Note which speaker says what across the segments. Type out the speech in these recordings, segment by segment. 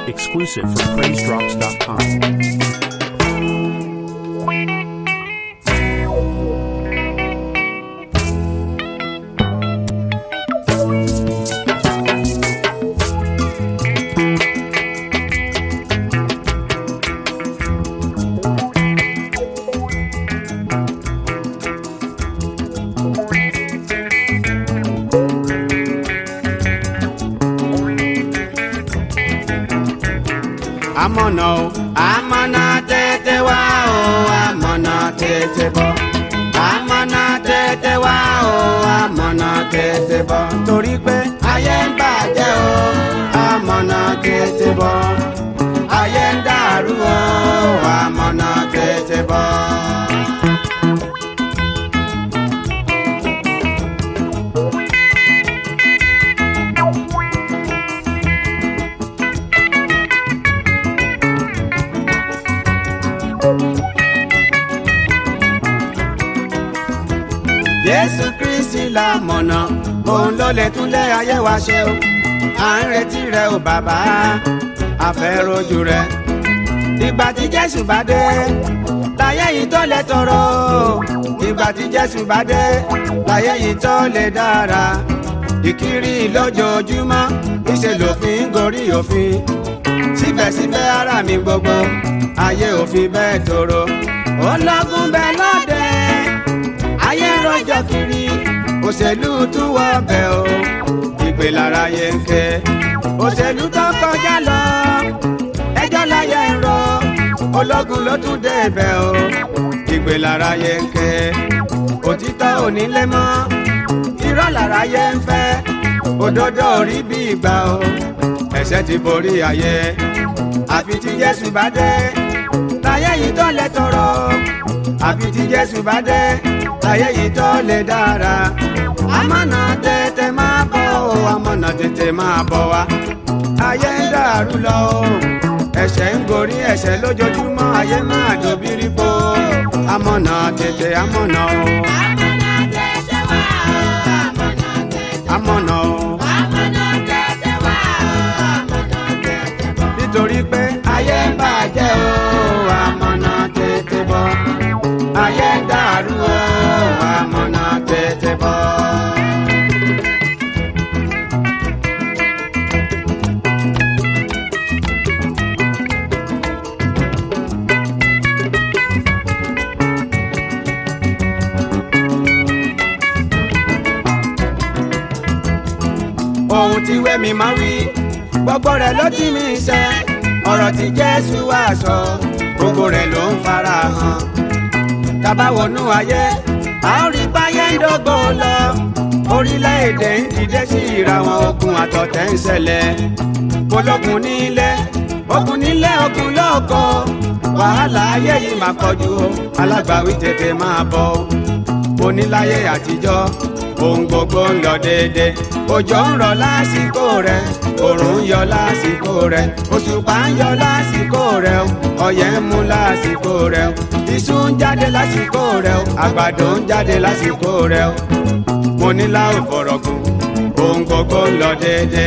Speaker 1: Exclusive from PraiseDrops.com.
Speaker 2: amọ̀nà o amọ̀nà tètè wá o amọ̀nà tètè bọ̀ amọ̀nà tètè wá o amọ̀nà tètè bọ̀ torí pé ayé ń bàjẹ́ o amọ̀nà tètè bọ̀ ayé ń dàrú o amọ̀nà tètè bọ̀. jésù kristi la mọ̀nà òun ló lè túnlé ayé wa ṣe o à ń retí rẹ o bàbá àfẹ́rojú rẹ ìgbà tí jésù bá dé láyé yìí tó lè tọrọ ìgbà tí jésù bá dé láyé yìí tó lè dára ìkiri lójoojúmọ́ ìṣe lòfin gorí òfin síbẹ̀síbẹ̀ ara mi gbogbo ayé òfin bẹ́ẹ̀ tòrò ó lọ́gùn bẹ́ẹ̀ lọ́dẹ ayé rọjò kiri òṣèlú tún wọ bẹ o ìpè lára yẹ ń ké òṣèlú tó kọjá lọ ẹjọ́ láyé ń rọ ológun ló tún dé bẹ o ìpè lára yẹ ń ké òtítọ́ onílé mọ́ irọ́ lára yẹ ń fẹ́ òdodo orí bí ìgbà o ẹ̀ṣẹ̀ ti borí ayé àfi tí Jésù bá dé láyé yìí tó lè tọrọ àfi tí Jésù bá dé láyé yìí tó lè dára amọ̀nà tètè máa bọ̀ o amọ̀nà tètè máa bọ̀ wá ayé ń dàrú lọ o ẹ̀ṣẹ̀ ń gorí ẹ̀ṣẹ̀ lójoojúmọ́ ayé máa dòbírí po amọ̀nà tètè amọ̀nà o amọ̀nà o nítorí pé ayé ń bàjẹ́ o amọ̀nà tètè bọ̀ ayé ń dàrú o amọ̀nà tètè bọ̀. ohun tí wẹ́mi máa wí gbogbo rẹ̀ ló ti mi ṣe ọ̀rọ̀ tí Jésù wá sọ gbogbo rẹ̀ ló ń fara hàn tábà wọnú ayé a ó rí báyé ń dógò lọ orílẹ̀-èdè ń dìde sí ìra wọn ogun àtọ̀tẹ̀ ń ṣẹlẹ̀ ológun nílé ogun nílé ogun lóko wàhálà ayé yìí máa kọjú o alágbàwí tètè máa bọ̀ oníláyé àtijọ́ ohun gbogbo ń lọ déédé òjò ń rọ̀ lásìkò rẹ̀ òrùn ń yọ lásìkò rẹ̀ òṣùpá ń yọ lásìkò rẹ̀ ọyẹ́ ń mú lásìkò rẹ̀ iṣu ń jáde lásìkò rẹ̀ àgbàdo ń jáde lásìkò rẹ̀ mo ní láwọn fọ̀rọ̀gùn ohun gbogbo ń lọ déédé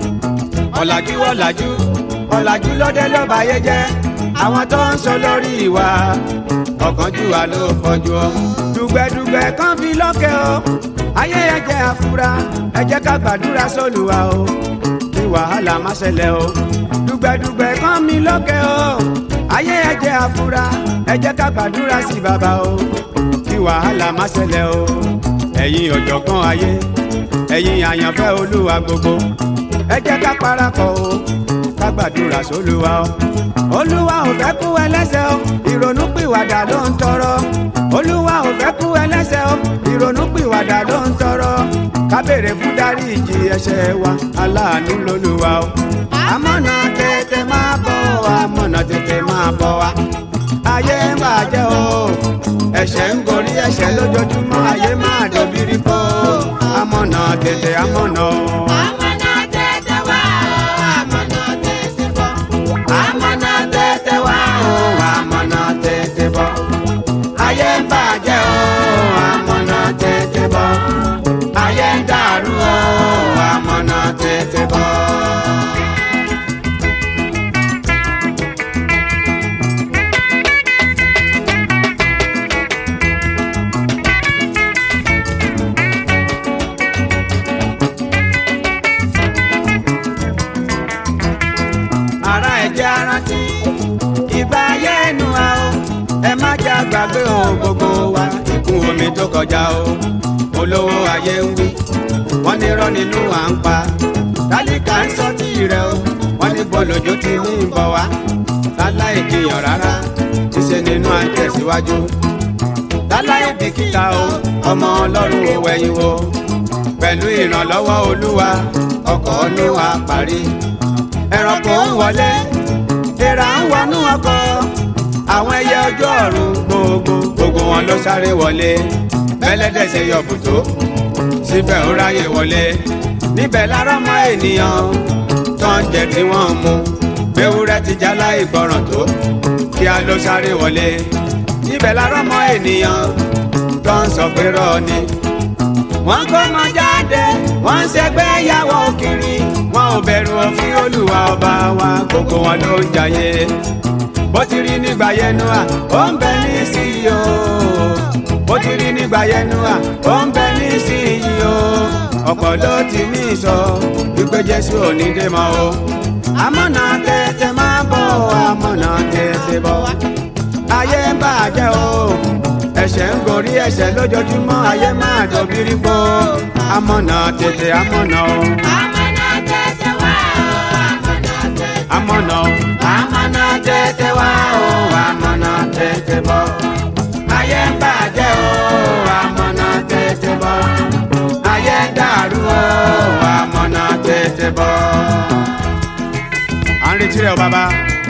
Speaker 2: ọ̀làjú ọ̀làjú ọ̀làjú lọ́dẹ lọ́ba ayé jẹ́ àwọn tó ń sọ lórí ìwà ọ̀kánjúwà ló fọjú ọ dùgbẹ̀dùgbẹ̀ kan fi lọ́kẹ́ o ayé ẹ jẹ́ àfúrá ẹ jẹ́ ká gbàdúrà sólùwà o kí wàhálà má ṣẹlẹ̀ o dùgbẹ̀dùgbẹ̀ kan mi lọ́kẹ́ o ayé ẹ jẹ́ àfúrá ẹ jẹ́ ká gbàdúrà sí bàbá o kí wàhálà má ṣẹlẹ̀ o ẹ̀yin ọ̀jọ̀gbọ́n ayé ẹ̀yin àyànfẹ́ olúwa gbogbo ẹ jẹ́ ká parapọ̀ o ká gbàdúrà sólùwà o olúwa ò fẹ́ kú ẹlẹ́ṣẹ̀ o ìrònú pìwàdà ló ń tọrọ olúwa ò fẹ́ kú ẹlẹ́ṣẹ̀ o ìrònú pìwàdà ló ń tọrọ ká béèrè fún dáríjì ẹ̀ṣẹ̀ wa aláàánú lolúwa o amọ̀nà tètè máa bọ̀ wá amọ̀nà tètè máa bọ̀ wá ayé ń bàjẹ́ o ẹ̀ṣẹ̀ ń gorí ẹ̀ṣẹ̀ lójoojúmọ́ ayé máa dòbírí po amọ̀nà tètè amọ̀nà o. amọ̀nà tètè wá o amọ̀nà tètè bọ̀ ayé ń bàjẹ́ o amọ̀nà tètè bọ̀ ayé ń dàrú o amọ̀nà tètè bọ̀. gbàgbé o gbogbo wa ìkún omi tó kọjá o olówó ayé ń wí wọ́n ní rọ́ nínú à ń pa tálíkà ń sọ tí rẹ o wọ́n ní bọ́lójú ti ní ìbọ̀ wá láláì jiyàn rárá ṣíṣe nínú à ń tẹ̀síwájú láláì bìkítà o ọmọ ọlọ́run ò wẹ̀yìn wo pẹ̀lú ìrànlọ́wọ́ olúwa ọkọ̀ níwà parí ẹranko ń wọlé èèrà ń wọnú ọkọ̀ àwọn ẹyẹ ọjọ́ ọ̀run gbogbo gbogbo wọn ló sáré wọlé bẹ́lẹ́dẹ̀ ṣe yọ bùtó síbẹ̀ ó ráyè wọlé níbẹ̀ lára mọ́ ènìyàn tó ń jẹ tí wọ́n ń mu ewúrẹ́ ti já láì gbọ́ràn tó kí a ló sáré wọlé níbẹ̀ lára mọ́ ènìyàn tó ń sọ pé rọ́ọ̀ ni wọ́n kó ọmọ jáde wọ́n ń ṣẹgbẹ́ yàwó kiri wọn ò bẹ̀rù òfin olúwa ọba wa gbogbo wọn ló ń jayé bó ti rí nígbà yẹnu à ó ń bẹ ní sí i o bó ti rí nígbà yẹnu à ó ń bẹ ní sí i o ọ̀pọ̀ ló ti mí sọ wípé jésù ò ní dé mọ́ o amọ̀nà tètè máa bọ̀ amọ̀nà tètè bọ̀ ayé ń bàjẹ́ o ẹ̀ṣẹ̀ ń gorí ẹ̀ṣẹ̀ lójoojúmọ́ ayé máa dọ̀bírí po amọ̀nà tètè amọ̀nà o
Speaker 1: Amọ̀nà tètè wá o, amọ̀nà tètè.
Speaker 2: amọ̀nà o amọ̀nà tètè wá o amọ̀nà tètè bọ̀ ayé ń bàjẹ́ o amọ̀nà tètè bọ̀ ayé ń dàrú o amọ̀nà tètè bọ̀. à ń retí rẹ o bàbá.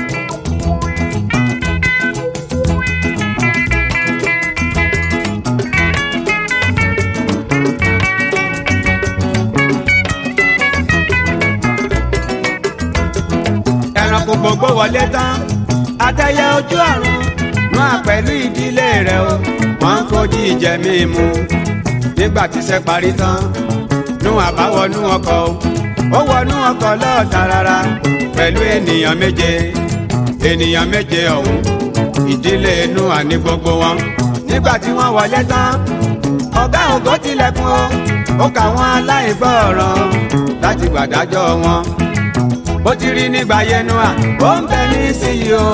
Speaker 2: ẹranko gbogbo wọlé tán àtẹyẹ ojú ọ̀run máa pẹ̀lú ìdílé rẹ̀ o wọ́n ń kojú ìjẹ mímu nígbà tí iṣẹ́ parí tán nú àbáwọnú ọkọ̀ o ó wọnú ọkọ̀ lọ́ọ̀tà rárá pẹ̀lú ènìyàn méje ènìyàn méje ọ̀hún ìdílé inú àní gbogbo wọn nígbà tí wọ́n wọlé tán ọ̀gá ògo tilẹ̀kùn o ó kà wọ́n aláìgbọ́ràn láti gbàdájọ́ wọn bó ti rí nígbà yẹnu à ó ń bẹ ní síyí o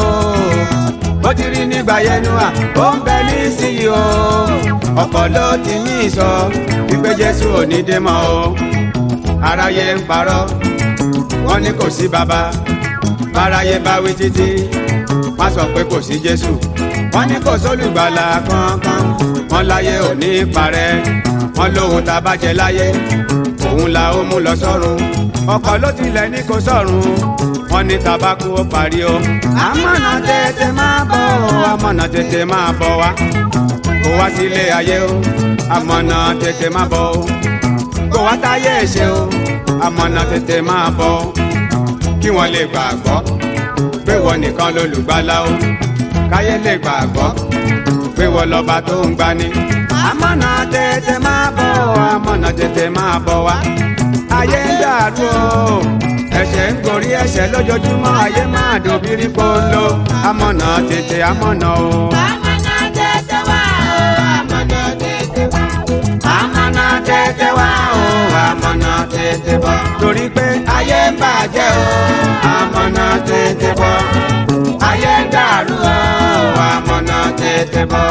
Speaker 2: bó ti rí nígbà yẹnu à ó ń bẹ ní síyí o ọ̀pọ̀ ló ti ní ìsọ wípé jésù ò ní dé mọ́ o aráyé ń parọ́ wọ́n ní kò sí bàbá báráyé bá wí títí wọ́n sọ pé kò sí jésù wọ́n ní kò sólùgbàlà kankan wọ́n láyé ò ní parẹ́ wọ́n lóhun tá a bá jẹ láyé òun la ó mú lọ sọ́run ọkọ̀ ló tilẹ̀ ní kò sọ̀run wọ́n ní tabako ó parí o. amọ̀nà tètè máa bọ̀ o amọ̀nà tètè máa bọ̀ wá kó wá sílé ayé o amọ̀nà tètè máa bọ̀ o kó wá táyé ṣe o amọ̀nà tètè máa bọ̀ o kí wọ́n lè gbàgbọ́ pé wọ́n nìkan lolùgbàlà o káyé lè gbàgbọ́ pé wọ́n lọ́ba tó ń gbani. amọ̀nà tètè máa bọ̀ o amọ̀nà tètè máa bọ̀ wá ayé ń dàrú o ẹ̀ṣẹ̀ ń gorí ẹ̀ṣẹ̀ lójoojúmọ́ ayé máa dòbírí polo amọ̀nà tètè amọ̀nà o.
Speaker 1: Amọ̀nà tètè wá o, amọ̀nà tètè wá.
Speaker 2: amọ̀nà tètè wá o amọ̀nà tètè bọ̀ torí pé ayé ń bàjẹ́ o amọ̀nà tètè bọ̀ ayé ń dàrú o amọ̀nà tètè bọ̀.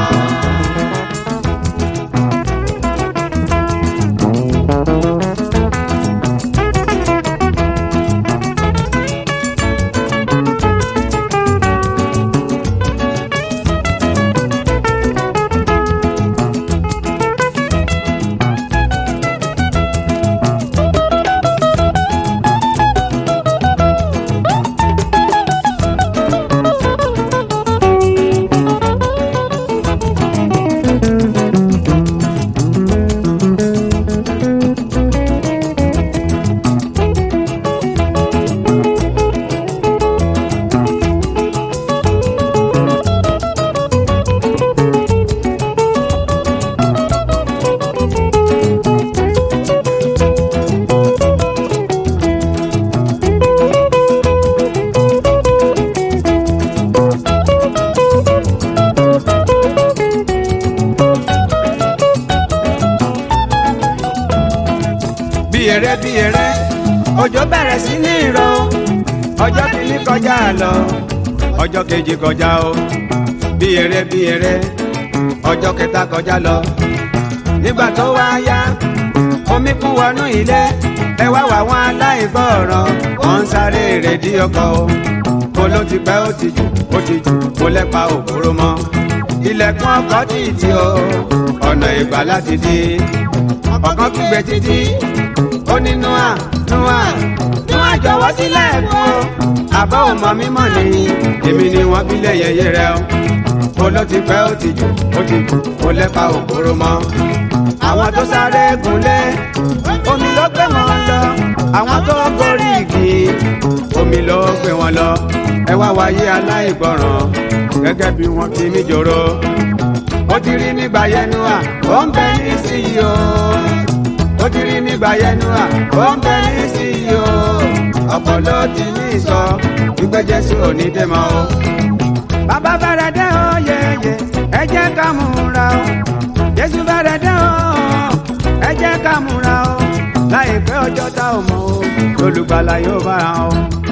Speaker 2: bí eré bí eré òjò bẹ̀rẹ̀ sí ní ìrọ̀ ọjọ́ kìíní kọjá lọ ọjọ́ kejì kọjá o bí eré bí eré ọjọ́ kẹta kọjá lọ nígbà tó wá yá omi kún wọnú ilé ẹ wá wà wọn aláìgbọràn wọn ń sáré rèdí ọkọ o kó ló ti pẹ́ ó ti jù ó ti jù kó lẹ́pa òkúrò mọ́ ilẹ̀kùn ọkọ̀ títí o ọ̀nà ìgbà láti dé ọ̀kan kígbe títí ó ní nua nua nua jọ̀wọ́ sílẹ̀ kú o àbọ̀ ọmọ mímọ́ ni èmi ni wọ́n fi lé yẹyẹ rẹ o kó ló ti pẹ́ ó ti jù ó ti jù kó lẹ́pa òkúrò mọ́ àwọn tó sáré gúnlé omi ló gbé wọn lọ àwọn tó gorí igi omi ló gbé wọn lọ ẹ wá wáyé aláìgbọràn gẹ́gẹ́ bí wọ́n ti mí jòrò ó ti rí nígbà yẹnu à ó ń bẹ ní sí i o ó ti rí nígbà yẹnu à ó ń bẹ ní sí i o ọ̀pọ̀ ló ti ní sọ wípé Jésù ò ní dé mọ́ o. bàbá fẹ́rẹ̀ dé o yeye ẹ jẹ́ ká múra o Jésù fẹ́rẹ̀ dé o ẹ jẹ́ ká múra o láìpẹ́ ọjọ́ tá ò mọ̀ o olùgbàlà yóò bára o.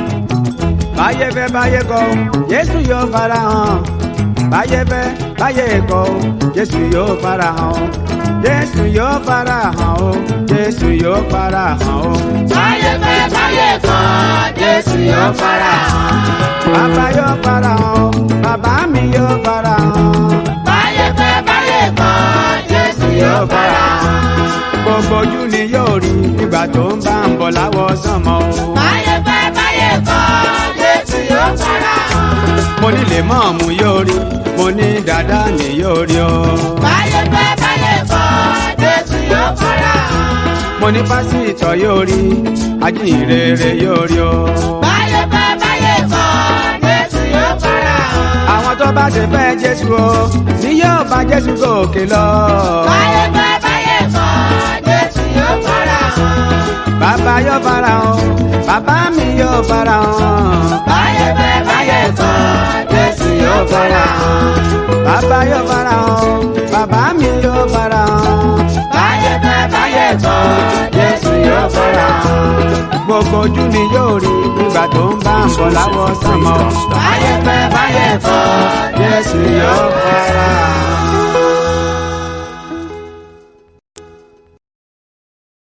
Speaker 2: báyé fẹ́ báyé kọ̀ Jésù yóò fara hàn báyé fẹ́ báyé kọ̀ Jésù yóò fara hàn o. Jésù yóò fara hàn o Jésù yóò fara hàn o.
Speaker 1: báyé fẹ́ báyé kọ̀ Jésù yóò fara hàn.
Speaker 2: Bàbá yóò fara hàn o bàbá mi yóò fara hàn.
Speaker 1: báyé fẹ́ báyé kọ̀ Jésù yóò fara hàn.
Speaker 2: Gbogbo ojú ni yóò rí ìgbà tó ń bá ń bọ̀ láwọ̀ sánmọ̀ o.
Speaker 1: báyé fẹ́ báyé kọ̀ Jésù yóò fara hàn.
Speaker 2: Mo ní lè mọ̀ọ́mù yóò rí mo ní dàda ni yóò rí o.
Speaker 1: báyé fẹ́ báyé kọ̀ Jésù yóò fara hàn.
Speaker 2: Mo ní pásítọ̀ yóò rí ajínrere yóò rí o.
Speaker 1: báyé fẹ́ báyé kọ̀ Jésù yóò fara hàn.
Speaker 2: Àwọn tó bá ṣe fẹ́ Jésù o ni yóò bá Jésù gòkè lọ.
Speaker 1: báyé fẹ́ báyé kọ̀ Jésù yóò fara hàn.
Speaker 2: Bàbá yóò fara hàn bàbá mi yóò fara hàn.
Speaker 1: báyé fẹ́ báyé kọ̀ Jésù yóò fara hàn.
Speaker 2: Bàbá yóò fara hàn bàbá mi yóò fara hàn.
Speaker 1: báyé fẹ́ báyé kọ̀ Jésù yóò fara hàn.
Speaker 2: Gbogbo ojú ni yóò rí nígbà tó ń bá ń bọ̀ láwọ̀ sánmọ̀.
Speaker 1: báyé fẹ́ báyé kọ̀ Jésù yóò fara hàn.